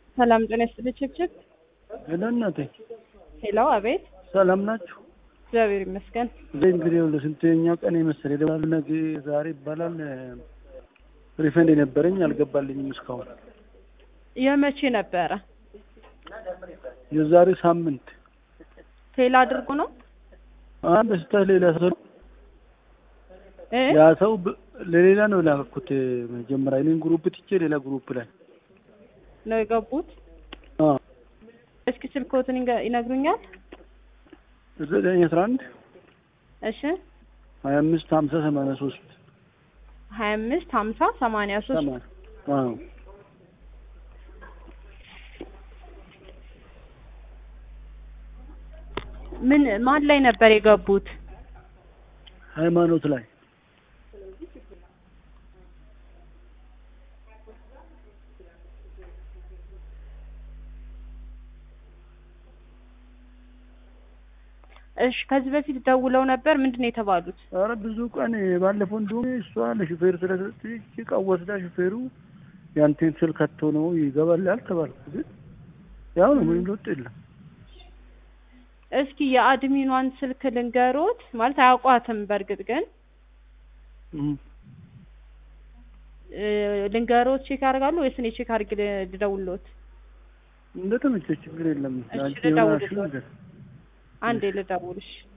ሰላም ጤና ይስጥልኝ። ችብችብ ሄሎ እናቴ፣ ሄሎ፣ አቤት። ሰላም ናችሁ? እግዚአብሔር ይመስገን። እዚህ እንግዲህ ለስንተኛ ቀን የመሰለ ይደውላል። ነገ ዛሬ ይባላል። ሪፈንድ የነበረኝ አልገባልኝም እስካሁን። የመቼ ነበረ? የዛሬ ሳምንት ፌል አድርጎ ነው አንድ ስህተት ሌላ ሰው እ ያ ሰው ብ- ለሌላ ነው ላኩት። መጀመሪያ እኔን ግሩፕ ትቼ ሌላ ግሩፕ ላይ ነው የገቡት? አዎ እስኪ ስልክዎትን ይንገ- ይነግሩኛል? ዘጠኝ አስራ አንድ እሺ ሀያ አምስት ሀምሳ ሰማንያ ሶስት ሀያ አምስት ሀምሳ ሰማንያ ሶስት ሰማንያ አዎ ምን ማን ላይ ነበር የገቡት? ሃይማኖት ላይ እሺ ከዚህ በፊት ደውለው ነበር። ምንድን ነው የተባሉት? ኧረ ብዙ ቀን ባለፈው እንደውም እሷ ለሹፌር ስለሰጠች ዕቃ ወስዳ ሹፌሩ ያንተን ስልክ ከቶ ነው ይገባላል ተባልኩ። ግን ያው ነው ምንም ለውጥ የለም። እስኪ የአድሚኗን ስልክ ልንገሮት። ማለት አያውቋትም። በእርግጥ ግን እም። እ፣ ልንገሮት ቼክ ያደርጋሉ ወይስ እኔ ቼክ አድርጌ ል- ልደውልዎት? እንደተመቸሽ ችግር የለም። እሺ፣ አንቺ ልደውልልዎት። የሆናችሁ ነገር አንዴ ልደውልሽ።